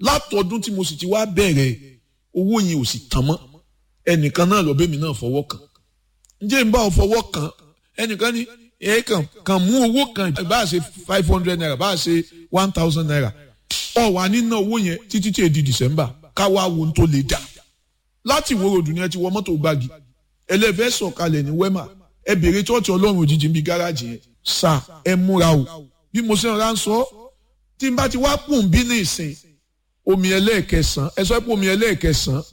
látọdún tí mo sì ti wá bẹ̀rẹ̀ owó yẹn ò sì tán mọ́ ẹnìkan náà lọ bẹ́mi náà fọwọ́ kàn ǹjẹ́ n bá ọ fọwọ́ kàn ẹnìkan ní ẹ kàn kàn mú owó kan bá a ṣe five hundred naira bá a ṣe one thousand naira ọ wà nínú owó yẹn títí tí èdè december káwá wo tó lè dà láti ìwé ròdù ni ẹ ti wọ mọ́tò gbági ẹlẹ́fẹ́ sọ̀kalẹ̀ ní wema ẹ bèrè tọ́ọ̀tì ọlọ́run òjijì ń bi gáràjì yẹn sà ẹ múra o bí mo ṣe ń ránṣọ tí n bá ti wá pùn bí ní ìsìn omi ẹlẹ́ẹ̀kẹsàn ẹ sọ pé omi ẹlẹ́ẹ̀kẹsàn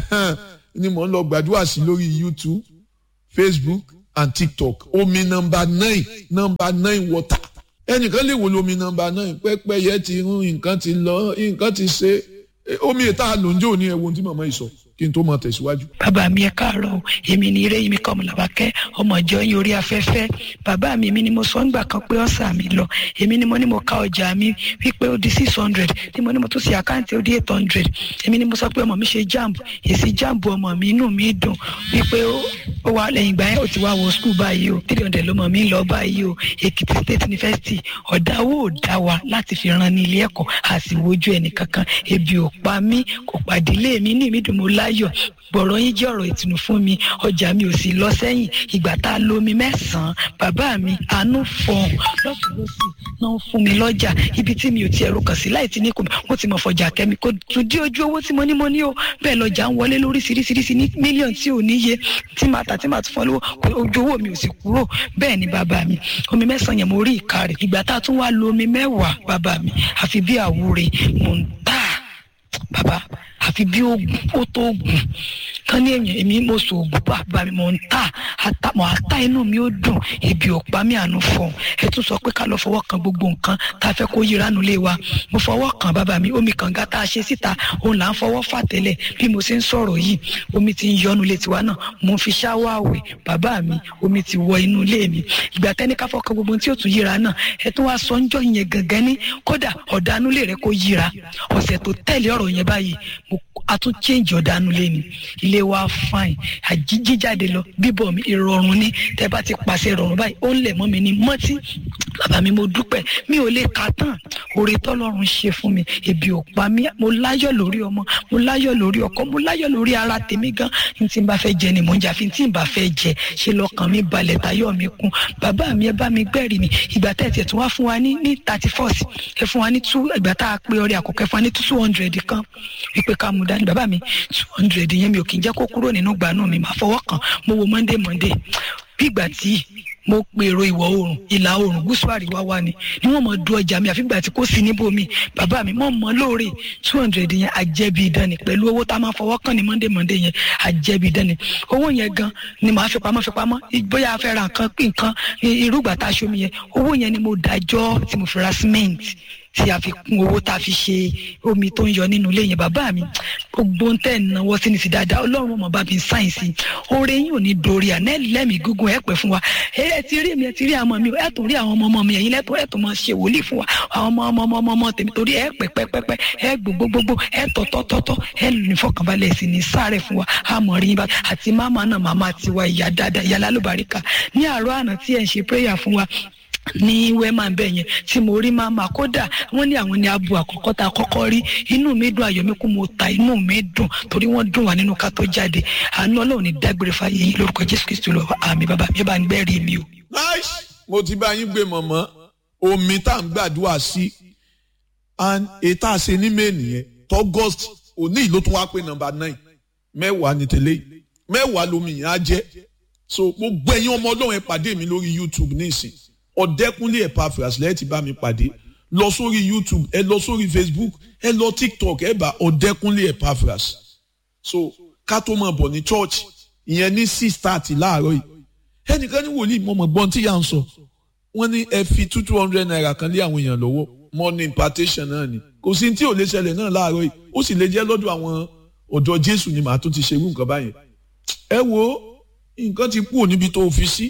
ni mò ń lọ gbàdúrà sí lórí youtube facebook and tiktok omi nọmba nine nọmba nine water ẹnìkan lè wò lómi nọmba nine pẹ́pẹ́yẹ ti rún nǹkan ti lọ nǹkan ti ṣe omi ìta lòǹjẹ́ òní ẹ̀wọ̀n tí màmá yìí sọ kí n tó máa tẹ̀síwájú. bàbá mi ẹ káàárọ̀ o èmi ni ire mi kọ́ ọmọlàwákẹ́ ọmọ ìjọ yín orí afẹ́fẹ́ bàbá mi èmi ni mo sọ ńgbà kan pé ọ̀sà mi lọ èmi ni mo ní mo ka ọjà mi wípé ó di six hundred tí mo ní mo tún ṣe àkáǹtì ó di eight hundred èmi ni mo sọ pé ọmọ mi ṣe jamb èsì jamb ọmọ mi inú mi dùn wípé ó wà lẹ́yìn ìgbà yẹn ó ti wá wọ skul báyìí o three hundred lọmọ mi lọ báyìí o èkìtì state university ọ̀dáwó ò dá wa láti fi ran ní ilé ẹ̀kọ́ àsìwójú ẹnì kankan ebi ò pa mí kò pàdílé mi ní ìmídùn mo láyọ̀ gbọ̀rọ̀ yín jẹ́ ọ̀rọ̀ ìtùnú fún mi ọjà mi ò sì lọ sẹ́yìn ìgbà tá a lo omi mẹ́sàn-án bàbá mi àánú fọ̀hún lọ́sùn lọ́sì náà fún mi lọ́jà ibi tí mi ò tiẹ̀ rokàn sí láì tí ní kò wọ́n ti mọ̀ fọjà kẹ́mi kò tún dí ojú owó tí mo ní mo ní o bẹ́ẹ̀ lọ́jà ń wọlé lóríṣiríṣiríṣi ní mílíọ̀nù tí ò níye tí màá tà tí màá tún fọ́n lówó ojú owó mi ò sì kúrò bẹ́ẹ̀ ni bàbá mi omi mẹ́sàn-án yẹn mo rí ìka rẹ̀ ìgbà tá a tún wá lo omi mẹ́wàá bàbá mi àfi bí àwúre mò ń tà bàbá àfi bí oògùn ó tó oògùn kan ní èèyàn èmi mo sọ oògùn bàbá mi mò ń tà mò ń tà inú mi ó dùn ebi ò pa mí àánú fọ ẹ tún sọ pé ká lọ fọwọ́ kan gbogbo nǹkan tá a fẹ́ kó yíra nulẹ̀ wa mo fọwọ́ kan bàbá mi omi kànga tá a ṣe síta òun là ń fọwọ́ fà tẹ́lẹ̀ bí mo ṣe ń sọ̀rọ̀ yìí omi ti ń yọnu ilé tiwa náà mo ń fi ṣáwọ́ àwẹ̀ bàbá mi omi ti wọ inú ilé mi ìgbà tẹ́ni ká fọkàn gbogbo tí ó tún yíra náà ẹ tún wá sọ ńjọ́ yẹn gangan ní kódà ọ̀dánulẹ̀ rẹ kó yíra ọ̀sẹ̀ tó tẹ̀lé ọ̀rọ̀ yẹn báyìí mo a tún change ọ̀dánú lé ni ilé wa fine àjíjíjáde lọ bíbọ̀ mi ìrọ̀rùn ni tẹ́ bá ti pàṣẹ ìrọ̀rùn báyìí ó ń lẹ̀ mọ́ mi ní mọ́tí bàbá mi mo dúpẹ́ mi ò lè ka tán oore tọ́lọ́run ṣe fún mi ebi ò pa mí mo láyọ̀ lórí ọmọ mo láyọ̀ lórí ọkọ mo láyọ̀ lórí ara tèmi gan ní tí n bá fẹ́ jẹ ni mò ń jà fi tí n bá fẹ́ jẹ ṣe lọ́kàn mi balẹ̀ tayọ̀ mi kún bàbá mi ẹ bá mi gbẹ́rì mi ìgbà tẹ́ tiẹ̀ tún wá fún wa ní ní thirty first ẹ fún wa ní two ìgbà tá a pé ọrẹ àkọ́kọ́ ẹ fún wa ní two hundred kan wípé ká mú dání bàbá mi two hundred yẹn mi ò kì í jẹ́ kó kúrò nínú gbanú mi máa fọwọ́ kàn mo wo monday monday bí ìgbà tí mo pèrò ìwọ̀ oòrùn ìlà oòrùn gúúsù àríwá wa ni ni wọ́n mọ̀ du ọjà mi àfi ìgbà tí kò sí níbòmí bàbá mi mọ̀ mọ́ lóore two hundred yẹn àjẹbí ìdánì pẹ̀lú owó tá a máa fọwọ́ kàn ní monday monday yẹn àjẹbí ìdánì owó yẹn gan ni màá fi pamọ́ fi pamọ́ bóyá a fẹ́ ra nǹkan pín nǹkan irúgbà tá a ṣomi yẹn owó yẹn ni mo dájọ́ tí mo fi ra cement tí a fi kún owó tá a fi ṣe omi tó ń yọ nínú ilé yẹn bàbá mi gbogbo ń tẹ̀ náwó sí ni sí dáadáa ọlọ́run ọmọ bá mi sáyẹ̀nsì oore yín ò ní dorí àná lẹ́mìí gígùn ẹ̀ pẹ́ fún wa ẹ ti rí mi ẹ ti rí àwọn mi ẹ tún rí àwọn ọmọ ọmọ mi ẹ̀yin lẹ́tọ̀ ẹ tún máa ṣe wòlíì fún wa àwọn ọmọ ọmọ ọmọ ọmọ ọmọ tèmi torí ẹ pẹ́ pẹ́ pẹ́ pẹ́ ẹ gbogbogbò ẹ tọ̀tọ̀tọ̀tọ̀ ẹ ní fọkànbalẹ̀ sí ní sáré fún wa àmọ̀ rí bá àti máma náà màmá tiwa ìyá dáadáa ìyá lálùbáríkà ní àárọ̀ àná tí ẹ̀ ń ṣe prayer fún wa ní wema bẹ́ẹ̀ yẹn tí mo rí mama kódà wọ́n ní àwọn ní abo àkọ́kọ́ tá a kọ́kọ́ rí inú mi dùn ayọ̀ mi kú mo ta inú mi dùn torí wọ́n dùn wá nínú ká tó jáde àánú ọlọ́run ní dágbére fàyè yín lórúkọ jésù kristu lọ àmì bàbá mi bá ń gbẹ́rì mi o. nice mo ti bá yín gbé mọ̀mọ́ omi tá à ń gbàdúrà sí and ètò àṣẹ ní mẹ́ẹ̀nì yẹn tọ́gọ́st òní ìlú tó wá pé nọ́mbà nine mẹ́wàá ní tẹ́lẹ̀ mẹ́wàá lomi yẹn á jẹ́ so gbogbo ẹ̀yin ọmọ ọlọ́run ẹ pàdé mi lórí youtube nísìnyí ọ̀dẹ́kúnlé Epaphras lẹ́yìn tí bá mi pàdé lọ sórí youtube ẹ lọ sórí facebook ẹ lọ tiktok ẹ bá ọ̀dẹ́kúnlé Epaphras so ká tó máa bọ̀ ní church ìyẹn ní six thirty láàárọ̀ yìí ẹnìkan ní wòlíì mo mọ̀ gbọ́n tí yà ń sọ wọ́n ní ẹ fi two two hundred naira kan lé àwọn èèyàn lọ́wọ́ morning impartation náà ni kò sí tí ò lè ṣẹlẹ̀ náà láàárọ̀ yìí ó sì lè jẹ́ lọ́dọ̀ àwọn ọ̀dọ́ jésù ni màá tún ti ṣerú nǹkan báyẹn ẹ wo nǹkan ti kúrò níbi tó fi sí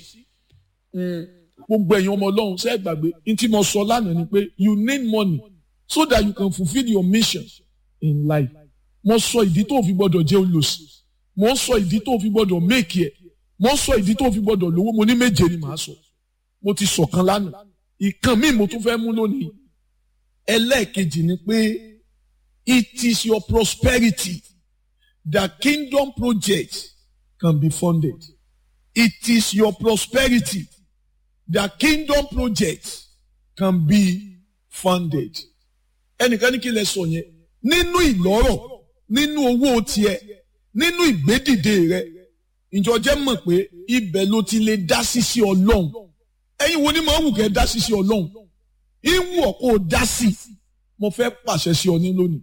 gbogbo ẹ̀yin ọmọ ọlọ́run ṣe é gbàgbé ní tí mo sọ lánàá ni pé you need money so that you can fulfil your mission in life mo sọ ìdí tó fi gbọdọ̀ jẹ́ olùsí mo sọ ìdí tó fi gbọdọ̀ make ẹ̀ mo sọ ìdí tó fi gbọdọ̀ lówó mo ní méje ni màá sọ mo ti sọ̀kan lánàá ìkan míì mo tún fẹ́ mú lónìí ẹlẹ́ẹ̀kejì ni pé it is your prosperity that kingdom project can be funded. It is your prosperity that kingdom project can be funded. Ẹnìkan ní kí lẹ sọ yẹn nínú ìlọ́rọ̀ nínú owó tiẹ̀ nínú ìgbédìde rẹ̀ ìjọ jẹ́ mọ̀ pé ibẹ̀ ló ti lè dá sí sí ọlọ́run ẹ̀yin wo ni màá wù kẹ́ dá sí sí ọlọ́run ìwù ọ̀ kó o dá sí mo fẹ́ pàṣẹ sí ọ ní lónìí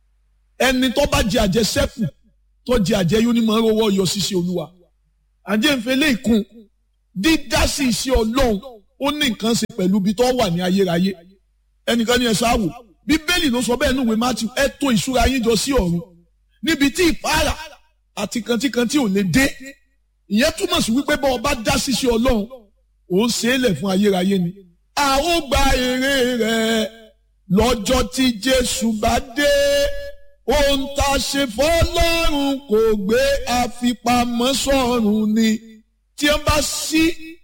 ẹni tó bá jẹ àjẹsẹ́kù tó jẹ àjẹyó ni màá rówó yọ sí sí olúwa àjẹǹfẹ̀lẹ́ ìkun dídá sí iṣẹ́ ọlọ́run ó ní nǹkan ṣe pẹ̀lú ibi tó wà ní ayérayé ẹnìkan ní ẹ sáwò bíbélì ló sọ bẹ́ẹ̀ núwèé matthew ẹ tó ìṣúra yín jọ sí ọ̀run níbi tí ìpara àti kantíkantí ò lè dé ìyẹn túmọ̀ sí wípé bọ́ ọba dá ṣíṣe ọlọ́run ò ń ṣe é lẹ̀ fún ayérayé ni. a ó gba èrè rẹ̀ lọ́jọ́ tí jésù bá dé ohun tá a ṣe fọlọ́run kò gbé àfipamọ́ sọ́run ni tí wọ́n bá sí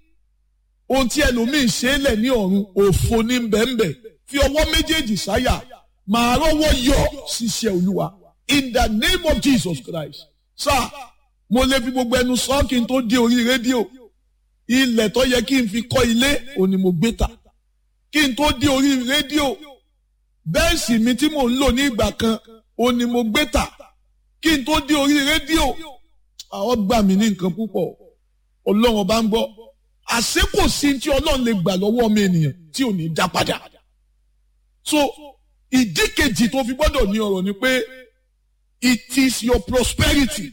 ohun tí ẹlòmíín ṣe é lẹ̀ ní ọ̀run òfo ní bẹ́ẹ̀nbẹ́ẹ̀ fi ọwọ́ méjèèjì sáyà màá rọ́wọ́ yọ ṣiṣẹ́ olúwa in the name of Jesus Christ sáà mo lè fi gbogbo ẹnu sọ kí n tó dé orí rédíò ilẹ̀ tó yẹ kí n fi kọ́ ilé òní mo gbé ta kí n tó dé orí rédíò bẹ́ẹ̀sì mi tí mò ń lò ní ìgbà kan òní mo gbé ta kí n tó dé orí rédíò àwọn gbà mí ní nǹkan púpọ̀ ọlọ́run ọba ń gbọ́ àṣé kò sí tí ọlọ́run lè gbà lọ́wọ́ ọmọ ènìyàn tí ò ní dá padà so ìdí kejì tó fi gbọ́dọ̀ ní ọ̀rọ̀ ni pé it is your prosperity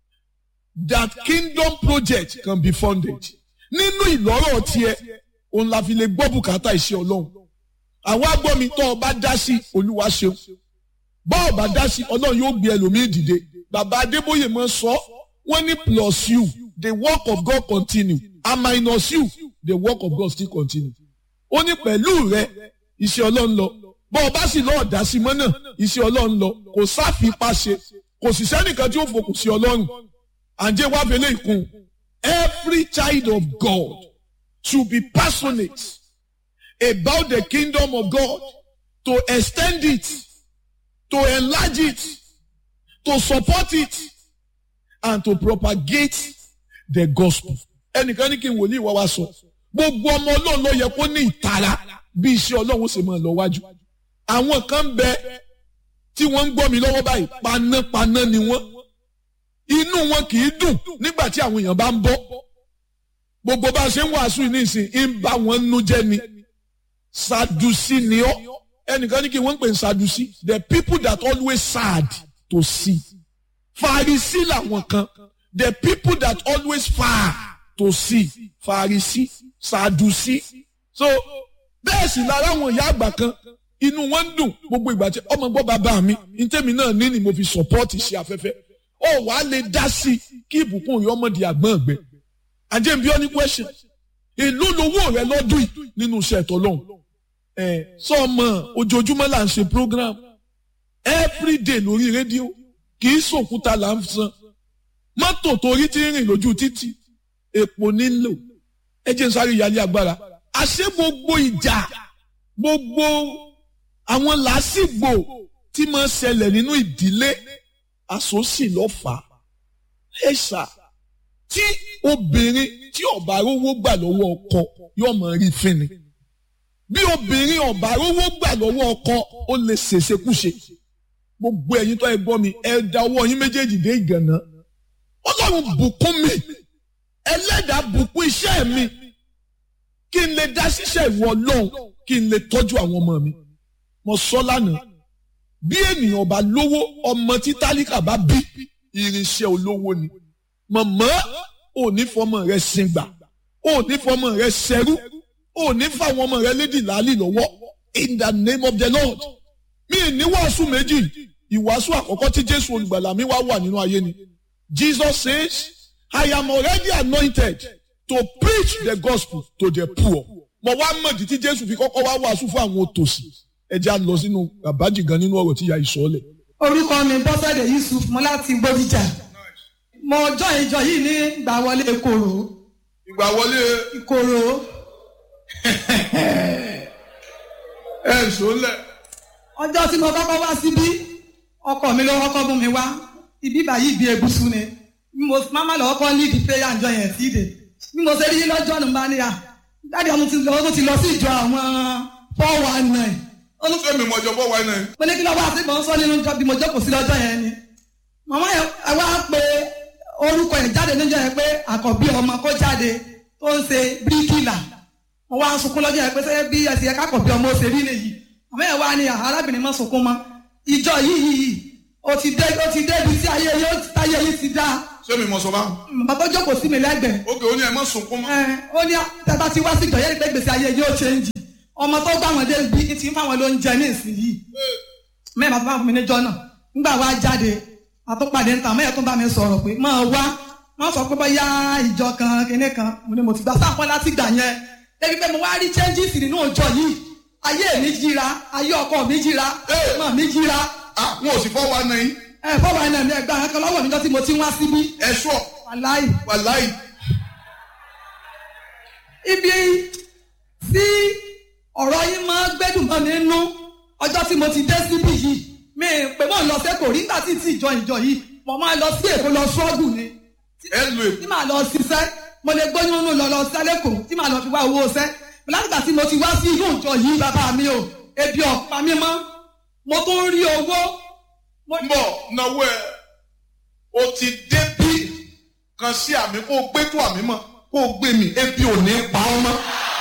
that kingdom project can be funded. nínú ìlọ́rọ̀ tiẹ̀ òun la fi lè gbọ́ bùkátà iṣẹ́ ọlọ́run. àwọn agbọ́mi tó ọba dá sí olúwa ṣeun. bá ọba dá sí ọlọ́run yóò gbé ẹlòmíì dìde. bàbá adébóyè máa sọ wọ́n ní plus you the work of God continue and minus you the work of God still continue. ó ní pẹ̀lú rẹ iṣẹ́ ọlọ́run lọ bọ́ ọba sì lọ́ọ̀ dá sí mọ́ náà iṣẹ́ ọlọ́run lọ kò sáfipá ṣe kò sì sẹ́nìkan tí ó fòkùn sí ọlọ́run àǹjẹ́ wá fẹlẹ́ ìkun every child of God should be passionate about the kingdom of God to extend it to enlarge it to support it and to propagate the gospel. ẹnìkan ní kí n wòlíì wá wá sọ gbogbo ọmọ ọlọ́run ló yẹ kó ní ìtara bí iṣẹ́ ọlọ́run ṣe máa lọ wájú àwọn kan ń bẹ tí wọ́n ń gbọ́ mi lọ́wọ́ báyìí panápaná ni wọ́n inú wọn kì í dùn nígbà tí àwọn èèyàn bá ń bọ́ gbogbo bá a ṣe ń wàásù ní ìsìn ń bá wọn nú jẹ́ ni sadusi ni ọ́ ẹnìkan ní kí wọ́n ń pè ní sadusi the people that always sad to see farisi làwọn kan the people that always far to see farisi sadusi so bẹ́ẹ̀ sì lára àwọn ìyá àgbà kan inú wọn ń dùn gbogbo ìgbà tí ọmọ gbọ́ bàbá mi ntẹ́mi náà ní ni mo fi sọ́pọ́ọ̀tì ṣe afẹ́fẹ́ ó wàá lè dá sí i kí ìbùkún rẹ ọmọdé àgbọ̀n ọ̀gbẹ́ àjẹ́ bí ọ́ ní question èló lowó rẹ lọ́dún yìí nínú iṣẹ́ ẹ̀tọ́ lọ́hùn ẹ̀ sọ́ọ̀mọ̀ ojoojúmọ́ là ń ṣe program everyday lórí rédíò kì í sòkúta là ń san mọ́tò torí ti rìn lójú títì epo nílò ẹ jẹ́ n sáré ìyálé agbára àṣé gbogbo ìjà gbogbo àwọn làásìgbò tí máa ń ṣẹlẹ̀ nínú ìdílé àsòsì lọ́fà ẹ ṣá tí obìnrin tí ọ̀bà rówó gbà lọ́wọ́ ọkọ yóò máa rí fínni bí obìnrin ọ̀bà rówó gbà lọ́wọ́ ọkọ ó lè ṣèṣekúṣe gbogbo ẹ̀yin tó ẹ gbọ́ mi ẹ da ọwọ́ yín méjèèjì dé ìgànná ọlọ́run bùkún mi ẹlẹ́dàá bùkún iṣẹ́ mi kí n lè dá ṣiṣẹ́ ìwọ ọlọ́run kí n lè tọ́jú àwọn ọmọ mi mo sọ lánàá bí ènìyàn bá lówó ọmọ tí tálíkà bá bí irinṣẹ́ olówó ni mọ̀mọ́ ò ní fọmọ rẹ sìngbà ò ní fọmọ rẹ ṣẹrú ò ní fáwọn ọmọ rẹ lédì láàlì lọ́wọ́ in the name of the lord mi ní wàásù méjì ìwàásù àkọ́kọ́ tí jésù olùgbàlà mi wá wà nínú ayé ni jesus says i am already anointed to preach the gospel to the poor mo wá mọ̀dí tí jésù fi kọ́kọ́ wá wàásù fún àwọn òtòṣì ẹ jẹ́ à lọ sínú àbájì gan nínú ọ̀rọ̀ tí ìyá ìsọ̀lẹ̀. orúkọ mi bọ́sẹ̀dé yusuf mo láti gbódìjà mo jọ ìjọ yìí ní ìgbà wọlé ìkorò ìgbà wọlé ìkorò ẹ sọlẹ. ọjọ́ tí mo kọ́kọ́ wá síbí ọkọ mi ló kọ́kọ́ bú mi wá ibi báyìí ibi egusu ni bí mo máma lọ kọ́ ní ìdí prayer àjọ yẹn sí ìdè bí mo ṣe rí lọ́jọ́ nù bá ní à dáàdi ọmọ ti lọ ó ti lọ sí ìjọ àwọn four one nine olùfẹ́ mi mọ̀jọ́ bọ́ wáyé náà. mo ní kí lọ́wọ́ àti ìbọn sọ nínú ìjọ bí mo jókòó sí lọ́jọ́ yẹn ni màmá yẹn ẹ wá pé orúkọ yẹn jáde níjọ́ yẹn pé àkọ́bí ọmọ kó jáde tó ń ṣe bíríkìlà mo wá ń sunkún lọ́jọ́ yẹn pé sẹ́yìn bí ẹsẹ̀ yẹn kákọ̀bí ọmọ ó ṣe rí nìyí màmá yẹn wá ní arábìnrin mọ́ sunkún mọ́ ìjọ yìí yìí ó ti dé ó ti dé ibi tí ayé yìí táyé yìí ti dá ṣé mi mọ̀ sọ bá. bàbá tó jókòó sí mi lẹ́gbẹ̀ẹ́ ókè ó ní ẹ má sunkún mọ́. ẹ ó ní tẹ́tà ti wá sí ìjọ yẹn pé gbèsè ayé yóò change ọmọ tó gbà wọn dé bí ti ń fáwọn lóúnjẹ ní ìsinyìí mẹ́rin bàbá fún mi níjọ́ náà nígbà wá jáde àtúpàdé ń ta mẹ́rin tó bá mi sọ̀rọ̀ pé máa wá wọ́n sọ pé bóyá ìjọ kan kinní kan mo ní mo ti gbà sápọn láti gbà yẹn débi pé mo wá rí changes nínú ìjọ yìí ayé mi jíra ayé ọkọ mi jíra mọ mi jíra ah wọn ò sì fọ́ wa náà yín. ẹ fọwọ́ ẹ̀ náà mi ẹgbẹ́ àwọn kan lọ́wọ́ mi jọ tí mo ti ń wá síbí ẹ sọ wàláì wàláì. ibi tí ọ̀rọ̀ yín máa ń gbẹ́dùn mọ́ mi nú ọjọ́ tí mo ti dé síbí yìí mi pé mò ń lọ sẹ́kọ̀ọ́ rí nígbà tí tí ìjọ ìjọ yìí mo máa lọ sí èkó lọ ṣọ́ọ̀gù ni ẹ lu èkó. tí màá lọ ṣiṣẹ́ mo lè gbóyún nù lọ lọ sẹ́lẹ̀kọ̀ tí màá lọ fi wá owó ṣẹ́ látìgbà tí mo ti wá sí inú ìjọ yìí bàbá mi o ebi ọ̀pá mi mọ́ mo tún rí owó. mo- ń bọ̀ náwó ẹ o ti dé bí kan sí àmì kó o gbé tó àmì mọ́ kó o gbé mi ebi ò ní pa ọ́ mọ́.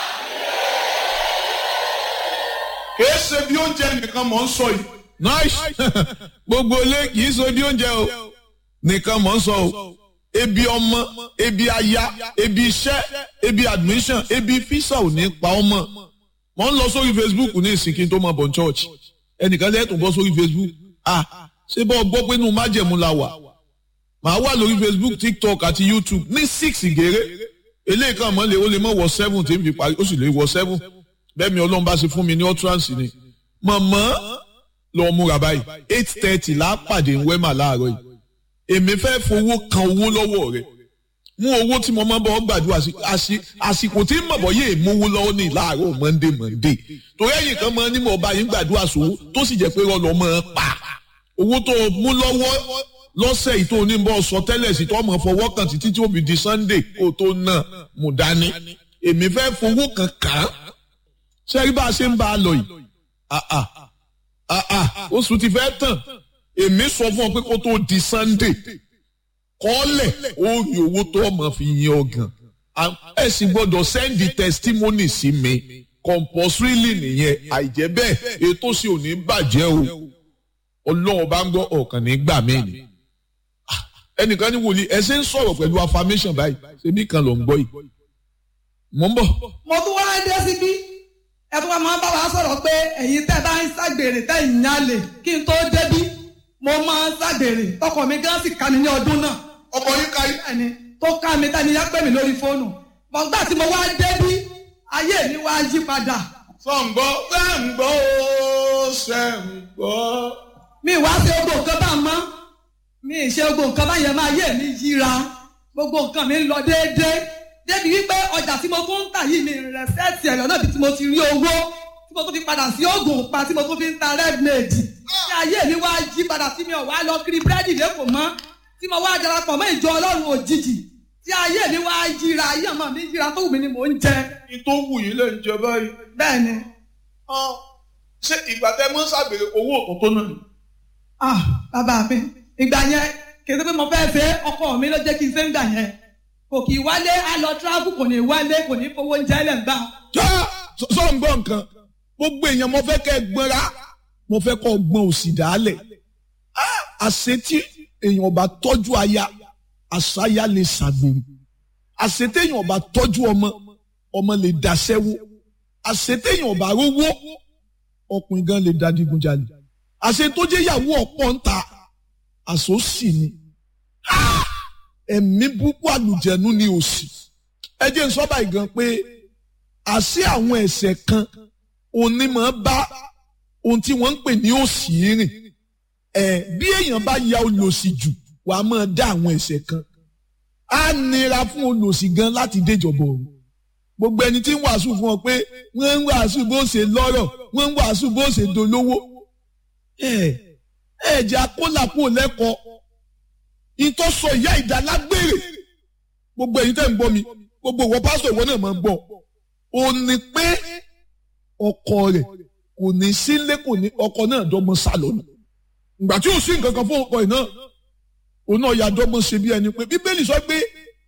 kìí ṣe bí oúnjẹ nìkan mọ̀ ń sọ yìí. nice gbogbo ilé kì í so bí oúnjẹ o nìkan mọ̀ ń sọ o ebi ọmọ ebi aya ebi iṣẹ́ ebi admission ebi fisa ò ní pa ọmọ mo ń lọ sórí facebook ní ìsìnkí tó máa bọ̀ ní church ẹnìkan lẹ́tùn bọ́ sórí facebook ah ṣé bọ́ gbọ́ pé inú májẹ̀mú la wà màá wà lórí facebook tiktok àti youtube ní six gèrè eléyìí kan mọ́ lè ó lè mọ́ wọ seven tí n fi parí ó sì lè wọ seven bẹ́ẹ̀ mi ọlọ́run bá ṣe fún mi ní utterance ni mọ̀mọ́ lọ múra báyìí eight thirty là á pàdé ń wẹ́mà láàárọ̀ yìí èmi fẹ́ fowó kan owó lọ́wọ́ rẹ̀ mú owó tí mo máa bọ́ gbàdúrà sí àsì- àsìkò tí mọ̀bọ́ yé mówó lọ́wọ́ ní láàárọ̀ monday monday torí ẹ̀yìn kan máa ní mo bá yín gbàdúrà sówó tó sì jẹ́ pé rọlọ́ máa pa owó tó o mú lọ́wọ́ lọ́sẹ̀ yìí tó o ní bọ́ sọ tẹ́lẹ̀ sí tó ọmọ fọwọ́ kan títí tí ó fi di sunday kó o tó náà mú dání èmi fẹ́ fowó kan kàn án ṣé rí bá a ṣe ń bá a lọ yìí ah ah ah ah oṣù ti fẹ́ tàn èmi sọ fún ọ pé kó tó di sunday kọ́lẹ̀ ó rí owó tó ọmọ fi yin ọgàn ẹ sì gbọ́dọ̀ sẹ́ndì testimony sí mi compulsorily nìyẹn àìjẹ́ bẹ́ẹ̀ ètò sì ò ní bàjẹ́ o ọlọ́run bá ń gbọ́ ọ̀kan ní gbà mí ni Ah, ẹnìkan ní wòlíì ẹ ṣe ń sọ̀rọ̀ pẹ̀lú affirmation báyìí ṣebí kan ló ń gbọ́ yìí mò ń bọ̀ mo tún wá dé síbí ẹ tún wá máa bá wa sọ̀rọ̀ pé ẹ̀yin tẹ́ bá ń ṣàgbèrè tẹ́ ìyálè kí n tó débí mo máa ń ṣàgbèrè tọkọ mi gan sì ká mi ní ọdún náà ọkọ yín ká yín. bẹ́ẹ̀ni tó ká mi tani yá pè mí lórí fóònù bọ̀gbà tí mo wá débí ayé mi wá yí padà sọ̀ǹgbọ́ sẹ́ǹgbọ́ ó sẹ́ǹgbọ́. mi wá ṣe gbogbo nǹkan bá mọ́ mi ì ṣe gbogbo nǹkan bá yẹn máa yé mi yíra gbogbo nǹkan mi ń lọ déédéé débi wípé ọjà tí mo tún ń tà yìí mi rẹ̀ sẹ́ẹ̀tì ẹ̀rọ náà bí tí mo ti rí owó tí mo tún fi padà sí oògùn pa tí mo tún fi ń ta red maid tí ayé mi wá yí padà tí mi ò wá lọ kiri búrẹ́dì lẹ́kọ̀ọ́ mọ́ tí mo wá darapọ̀ mọ́ ìjọ ọlọ́run òjijì tí ayé mi wá yíra ayé ọmọ mi yíra tó wù mí ni mò ń jẹ ní tó wù yín lè ń jẹ báyìí. bẹ́ẹ̀ ni Ah, ṣé ìgbà tẹ mọ́ ṣàgbèrè owó òkun tó náà ni. ah bàbá mi ìgbà yẹn kì í ṣe pé mo fẹ́ fẹ́ ọkọ mi ló jẹ́ kí n ṣe ń gbà yẹn kò kì í wálé á lọ tíráàbù kò ní wálé kò ní fowó oúnjẹ lẹ̀ ń gbà. já sọ ń gbọ́ nǹkan gbogbo èèyàn mo fẹ́ kẹ́ ẹ gbọ́nra mo fẹ́ kọ́ gbọ́n òsì dálẹ̀ àṣetí èèyàn bá tọ́jú aya àṣàyà lè ṣàgbèrè àṣetéèyàn bá tọ́jú ọmọ ọmọ lè daṣẹ́wó àṣetéèyàn bá rówó ọkùnrin gan lè da digunjalè àṣetójéyàwó ọ̀pọ̀ ń ta àṣòsì ni ẹ̀mí búkú àlùjẹ̀nu ni òsì ẹ jẹ́ n sọ báyìí gan pé àṣé àwọn ẹ̀ṣẹ̀ kan onímọ̀ bá ohun tí wọ́n ń pè ní òsì rìn ẹ̀ bí èèyàn bá ya olòṣì jù wàá máa dá àwọn ẹ̀ṣẹ̀ kan á nira fún olòṣì gan láti déjọba ọ̀run gbogbo ẹni tí ń wàásù fún ọ pé wọ́n ń wàásù bó ṣe lọ́rọ̀ wọ́n ń wàásù bó ṣe dolówó ẹ̀ ẹ̀ ẹ̀jẹ̀ akólàpọ̀ lẹ́kọ̀ọ́ ìtọ́sọ ìyá ìdálágbére gbogbo ẹ̀yin tẹ́ ń gbọ́ mi gbogbo ìwọ pásítọ̀ ìwọ náà máa ń gbọ́ ò ní pé ọkọ rẹ̀ kò ní sílé kò ní ọkọ náà dọ́gbọ́n sá lọ ìgbà tí ò sí nǹkan kan fún ọkọ yìí náà òun náà ya dọ́gbọ́n ṣe bí ẹni pé bíbélì sọ pé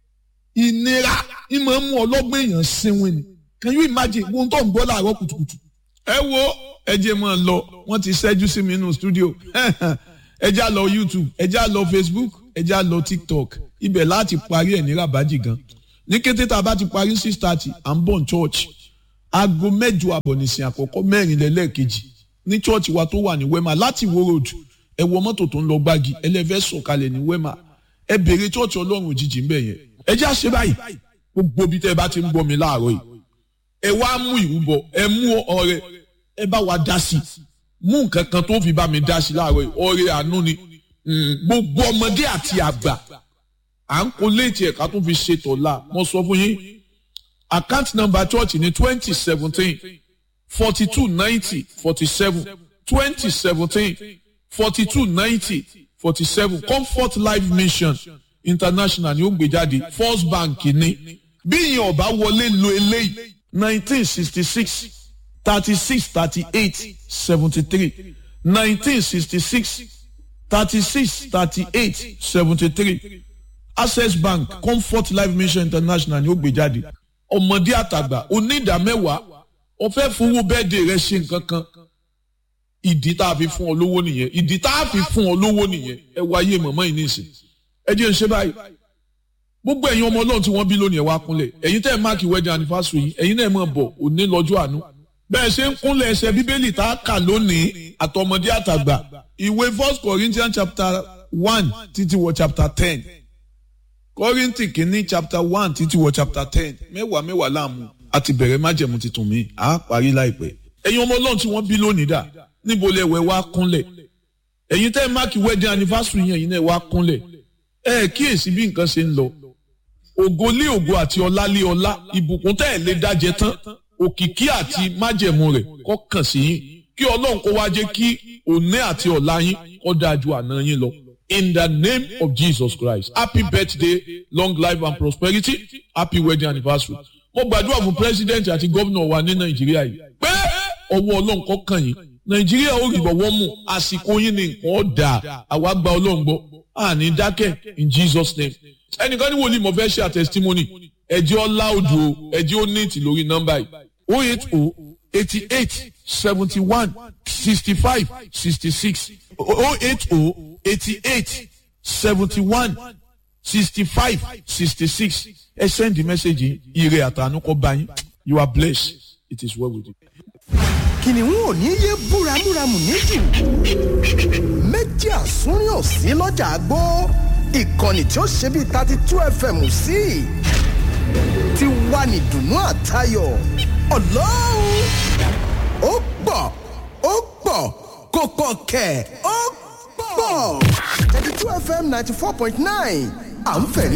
ìnira ìmọ̀ ń mú ọlọ́gbọ́n èèyàn sinwin ni can you imagine ohun tó ń gbọ́ láàárọ̀ kùtùkùtù ẹ wo ẹ jẹ́ máa lọ wọ́n ti ṣẹ́jú sí mi nínú studio ẹ já lọ YouTube ẹ já lọ Facebook ẹ já lọ TikTok ibẹ̀ láti parí ẹ̀ ní rabaji gan ní kété tá a bá ti parí six thirty à ń bọ̀ ní church aago mẹ́jọ àbọ̀ nìsín àkọ́kọ́ mẹ́rin lẹ́lẹ́ẹ̀kejì ní church wa tó wà ní Wema láti Ìwó road ẹ wọ mọ́tò tó ń lọ gbági ẹlẹ́fẹ́ sọ̀kalẹ̀ ní Wema ẹ béèrè church ọlọ́run òjijì ń bẹ̀ yẹn ẹ já ṣe báyìí gbogbo bí tẹ́ ẹ bá ti ń gbọ́ mi láàárọ̀ yìí ẹ wá mú ìrúbọ ẹ mú ọrẹ ẹ bá wa dá sí mú nǹkan kan tó fi bá mi dá sí láàárọ̀ yìí ọrẹ àánú ni gbogbo ọmọdé àti àgbà à ń kó léètì ẹ̀ka tó fi ṣe tọ̀la mo sọ fún yín account number church ní twenty seventeen forty two ninety forty seven twenty seventeen forty two ninety forty seven comfort life mission international ni ó gbé jáde first bank ní bí ìyẹn ọba wọlé lo eléyìí nineteen sixty six thirty six thirty eight seventy three nineteen sixty six thirty six thirty eight seventy three access bank comfort life mission international ni ó gbé jáde ọmọdé àtàgbà onídàmẹ́wàá ọ̀fẹ́ fowó bẹ́ẹ̀dẹ̀ rẹ ṣe nǹkan kan ìdí tá a fi fún ọ lówó nìyẹn ìdí tá a fi fún ọ lówó nìyẹn ẹ wáyé mọ̀mọ́ yìí nìsín ẹ jẹ́ ń ṣe báyìí gbogbo ẹ̀yin ọmọ ọlọ́run tí wọ́n bí lónìí ẹ̀ wá kúnlẹ̀ ẹ̀yin tẹ́ ẹ̀ máàkì wedding anniversary yìí ẹ̀yin náà mọ̀ bọ̀ òní lọ́jọ́ àánú bẹ́ẹ̀ ṣe ń kúnlẹ̀ ẹsẹ̀ bíbélì tá a kà lónìí àtọmọdé àtàgbà ìwé first corinthians chapter one títí wọ chapter ten kọ́ríntì kìíní chapter one títí wọ chapter ten mẹ́wàá mẹ́wàá láàmú àti bẹ̀rẹ̀ májẹ̀mú tuntun mi à á parí láìpẹ́ ẹ̀yin ọmọ ọlọ́run tí wọ́n bí lónìí dà níbo lẹ wẹ̀ wá kúnlẹ̀ ẹ̀yin tẹ́ ẹ̀ máàkì wedding anniversary yẹn ẹ̀yin náà wá kúnlẹ̀ ẹ̀ kíyèsí bí nǹkan ṣe ń lọ ògo lé ògo àti ọlá lé ọlá ìbùkún tẹ́ ẹ̀ lé dájẹ́ tán òkìkí àti májẹ̀mú rẹ̀ kó kàn sí yín kí ọlọ́run kó wá jẹ́ kí òní àti ọ̀la yín kó dáa ju àná yín lọ. In the name of Jesus Christ happy birthday long life and prosperity happy wedding anniversary. mo gbàdúrà fún president àti gómìnà wa ní nàìjíríà yìí pé ọwọ́ ọlọ́run kó kàn yín nàìjíríà ó rí bọ̀wọ́ mú àsìkò yín ní nǹkan ọ̀dà àwa gba ọlọ́run gbọ́ àní dákẹ́ in Jesus name ẹnìkan ní wòlíì mo fẹ́ ṣe àtẹ̀sítímọ́nì ẹ̀jẹ̀ ọlá odò ẹ̀jẹ̀ ó ní ìtì lórí nọ́mbà yìí o eight o eighty eight seventy one sixty five sixty six o eight o eighty eight seventy one sixty five sixty six ẹ send the message ire àtànú kọ bá yín you are blessed it is well with you. kìnìún ò ní yé búramúramù níjù méjì àsúnrín ò sí lọ́jà àgbó ìkànnì tí ó ṣe bíi thirty two fm sí ti wà ní dùnú àtayọ̀ ọlọ́run ó pọ̀ ó pọ̀ kò pọ̀ kẹ̀ ó pọ̀ thirty two fm ninety four point nine à ń fẹ̀rí